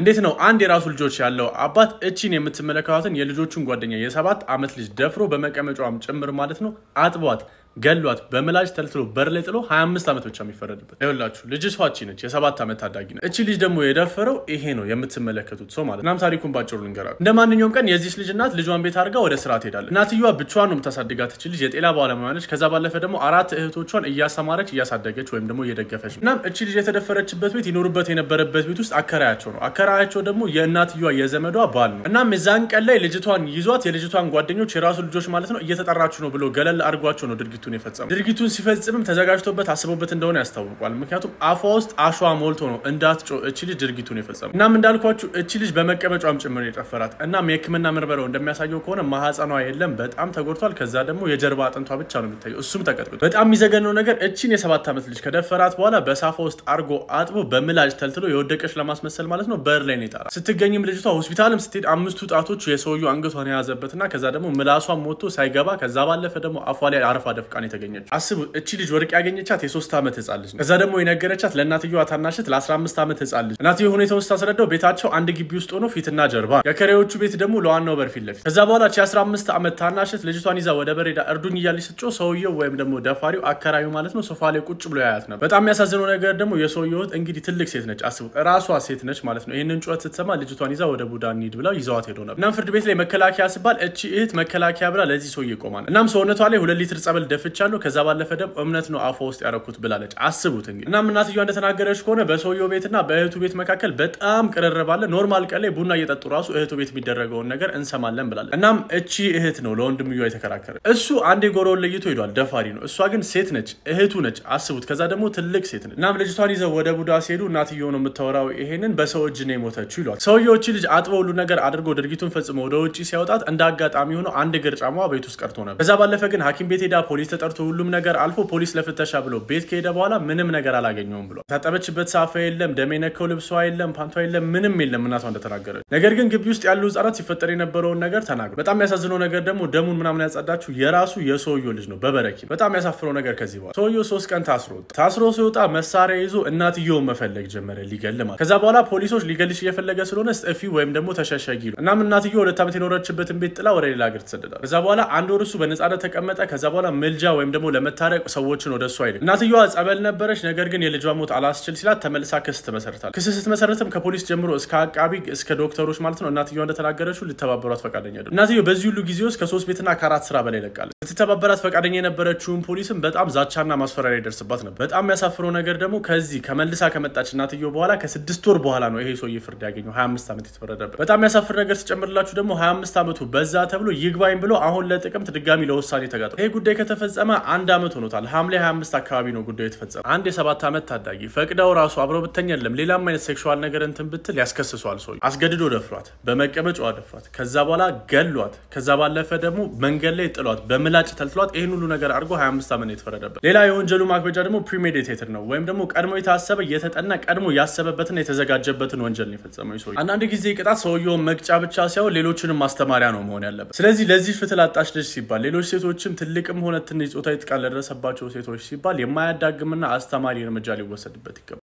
እንዴት ነው አንድ የራሱ ልጆች ያለው አባት እቺን የምትመለከቷትን የልጆቹን ጓደኛ የሰባት ዓመት ልጅ ደፍሮ በመቀመጫዋም ጭምር ማለት ነው አጥቧት ገሏት በምላጭ ተልትሎ በር ላይ ጥሎ 25 ዓመት ብቻ የሚፈረድበት ይኸውላችሁ። ልጅቷ እቺ ነች፣ የሰባት ዓመት ታዳጊ ነች። እቺ ልጅ ደግሞ የደፈረው ይሄ ነው የምትመለከቱት ሰው ማለት እናም ታሪኩን ባጭሩ ልንገራችሁ። እንደ ማንኛውም ቀን የዚች ልጅ እናት ልጇን ቤት አድርጋ ወደ ስራ ትሄዳለች። እናትየዋ ብቻዋን ነው የምታሳድጋት። እቺ ልጅ የጤና ባለሙያ ነች። ከዛ ባለፈ ደግሞ አራት እህቶቿን እያስተማረች እያሳደገች ወይም ደግሞ እየደገፈች ነው። እናም እቺ ልጅ የተደፈረችበት ቤት ይኖሩበት የነበረበት ቤት ውስጥ አከራያቸው ነው። አከራያቸው ደግሞ የእናትየዋ የዘመዷ ባል ነው። እናም የዛን ቀን ላይ ልጅቷን ይዟት የልጅቷን ጓደኞች የራሱ ልጆች ማለት ነው እየተጠራችሁ ነው ብሎ ገለል አድርጓቸው ነው ድርጊቱን የፈጸሙ ድርጊቱ ሲፈጽምም ተዘጋጅቶበት አስቦበት እንደሆነ ያስታውቋል። ምክንያቱም አፏ ውስጥ አሸዋ ሞልቶ ነው እንዳትጮ እቺ ልጅ ድርጊቱን የፈጸሙ። እናም እንዳልኳችሁ እቺ ልጅ በመቀመጫም ጭምር የጨፈራት። እናም የሕክምና ምርመራው እንደሚያሳየው ከሆነ ማህፀኗ የለም፣ በጣም ተጎድቷል። ከዛ ደግሞ የጀርባ አጥንቷ ብቻ ነው የሚታየው፣ እሱም ተቀጥቅጦ። በጣም የሚዘገነው ነገር እቺን የሰባት ዓመት ልጅ ከደፈራት በኋላ በሳፋ ውስጥ አርጎ አጥቦ በምላጭ ተልትሎ የወደቀች ለማስመሰል ማለት ነው በር ላይ ነው የጣላት። ስትገኝም ልጅቷ ሆስፒታልም ስትሄድ አምስቱ ጣቶች የሰውየው አንገቷን የያዘበትና ከዛ ደግሞ ምላሷን ሞቶ ሳይገባ ከዛ ባለፈ ደግሞ አፏ ላይ አረፋ ደፍቃን የተገኘችው አስቡ እቺ ልጅ ወርቅ ያገኘቻት የሶስት ዓመት ህጻን ልጅ ነው። ከዛ ደግሞ የነገረቻት ለእናትየዋ ታናሽት ለ15 ዓመት ህጻን ልጅ እናትየ ሁኔታውን ስታስረዳው ቤታቸው አንድ ግቢ ውስጥ ሆኖ ፊትና ጀርባ የከሬዎቹ ቤት ደግሞ ለዋናው በር ፊት ለፊት። ከዛ በኋላ ቺ 15 ዓመት ታናሽት ልጅቷን ይዛ ወደ በሬዳ እርዱኝ እያለች ስትጮህ ሰውየው ወይም ደግሞ ደፋሪው አከራዩ ማለት ነው ሶፋ ላይ ቁጭ ብሎ ያያት ነበር። በጣም የሚያሳዝነው ነገር ደግሞ የሰውየው እህት እንግዲህ ትልቅ ሴት ነች። አስቡት ራሷ ሴት ነች ማለት ነው። ይህንን ጩኸት ስትሰማ ልጅቷን ይዛ ወደ ቡዳ እንሂድ ብለው ይዘዋት ሄዶ ነበር። እናም ፍርድ ቤት ላይ መከላከያ ሲባል እቺ እህት መከላከያ ብላ ለዚህ ሰውዬ ይቆማል። እናም ሰውነቷ ላይ ሁለት ሊትር ጸበል ደፍቻለሁ ከዛ ባለፈ ደግሞ እምነት ነው አፏ ውስጥ ያረኩት ብላለች። አስቡት እንግዲህ። እናም እናትየዋ እንደተናገረች ከሆነ በሰውየው ቤትና በእህቱ ቤት መካከል በጣም ቅርርብ አለ። ኖርማል ቀን ላይ ቡና እየጠጡ ራሱ እህቱ ቤት የሚደረገውን ነገር እንሰማለን ብላለች። እናም እቺ እህት ነው ለወንድምየዋ የተከራከረ። እሱ አንድ የጎረውን ለይቶ ሄዷል፣ ደፋሪ ነው። እሷ ግን ሴት ነች፣ እህቱ ነች። አስቡት። ከዛ ደግሞ ትልቅ ሴት ነች። እናም ልጅቷን ይዘው ወደ ቡዳ ሲሄዱ እናትየው ነው የምታወራው፣ ይሄንን በሰው እጅ ነው የሞተችው ይሏል። ሰውየው እቺ ልጅ አጥበው ሁሉ ነገር አድርጎ ድርጊቱን ፈጽሞ ወደ ውጭ ሲያወጣት እንደ አጋጣሚ ሆኖ አንድ እግር ጫማዋ ቤት ውስጥ ቀርቶ ነበር። ከዛ ባለፈ ግን ሐኪም ቤት ሄዳ ፖሊስ ተጠርቶ ሁሉም ነገር አልፎ ፖሊስ ለፍተሻ ብሎ ቤት ከሄደ በኋላ ምንም ነገር አላገኘውም ብሎ ታጠበችበት ሳፋ የለም፣ ደም የነካው ልብሷ የለም፣ ፓንቷ የለም፣ ምንም የለም እናቷ እንደተናገረች። ነገር ግን ግቢ ውስጥ ያሉ ህጻናት ሲፈጠር የነበረውን ነገር ተናግሮ በጣም የሚያሳዝነው ነገር ደግሞ ደሙን ምናምን ያጸዳችው የራሱ የሰውየው ልጅ ነው በበረኪ። በጣም ያሳፍረው ነገር ከዚህ በኋላ ሰውየው ሶስት ቀን ታስሮ ታስሮ ሲወጣ መሳሪያ ይዞ እናትየውን መፈለግ ጀመረ ሊገል ማለት። ከዛ በኋላ ፖሊሶች ሊገልሽ እየፈለገ ስለሆነ ስጠፊ ወይም ደግሞ ተሸሸጊ ነው። እናም እናትየው ሁለት ዓመት የኖረችበትን ቤት ጥላ ወደ ሌላ ሀገር ትሰደዳል። ከዛ በኋላ አንድ ወር እሱ በነጻነት ተቀመጠ። ከዛ በኋላ ምልጃ ወይም ደግሞ ለመታረቅ ሰዎችን ወደ እሱ አይልም። እናትየዋ ጸበል ነበረች። ነገር ግን የልጇ ሞት አላስችል ሲላት ተመልሳ ክስ ትመሰርታል። ክስ ስትመሰርትም ከፖሊስ ጀምሮ እስከ አቃቢ እስከ ዶክተሮች ማለት ነው እናትየዋ እንደተናገረችው ልተባበሯት ፈቃደኛ አይደሉም። እናትየው በዚህ ሁሉ ጊዜ ውስጥ ከሶስት ቤትና ከአራት ስራ በላይ ለቃለች። ልትተባበራት ፈቃደኛ የነበረችውን ፖሊስም በጣም ዛቻና ማስፈራሪያ ይደርስባት ነበር። በጣም የሚያሳፍረው ነገር ደግሞ ከዚህ ከመልሳ ከመጣች እናትየው በኋላ ከስድስት ወር በኋላ ነው ይሄ ሰውዬ ፍርድ ያገኘው 25 ዓመት የተፈረደበት። በጣም የሚያሳፍር ነገር ስጨምርላችሁ ደግሞ 25 ዓመቱ በዛ ተብሎ ይግባኝ ብሎ አሁን ለጥቅምት ድጋሚ ለውሳኔ ተጋጥሟል። ይሄ ጉዳይ ከተፈጸመ አንድ ዓመት ሆኖታል። ሐምሌ 25 አካባቢ ነው ጉዳዩ የተፈጸመ። አንድ የሰባት ዓመት ታዳጊ ፈቅደው ራሱ አብረው ብተኛ የለም ሌላም አይነት ሴክሹዋል ነገር እንትን ብትል ያስከስሷል። ሰው አስገድዶ ደፍሯት፣ በመቀመጫዋ ደፍሯት፣ ከዛ በኋላ ገሏት፣ ከዛ ባለፈ ደግሞ መንገድ ላይ ጥሏት፣ በምላጭ ተልትሏት፣ ይህን ሁሉ ነገር አድርጎ 25 ዓመት ነው የተፈረደበት። ሌላ የወንጀሉ ማክበጃ ደግሞ ፕሪሜዲቴትድ ነው ወይም ደግሞ ቀድሞ የታሰበ የተጠና ቀድሞ ያሰበበትና የተዘጋጀበትን ወንጀል ነው የፈጸመው ሰው። አንዳንድ ጊዜ ቅጣት ሰውየውን መቅጫ ብቻ ሳይሆን ሌሎችንም ማስተማሪያ ነው መሆን ያለበት። ስለዚህ ለዚህ ፍትህ ላጣች ልጅ ሲባል ሌሎች ሴቶችም ትልቅም ሆነ ትንሽ ጾታዊ ጥቃት ለደረሰባቸው ሴቶች ሲባል የማያዳግምና አስተማሪ እርምጃ ሊወሰድበት ይገባል።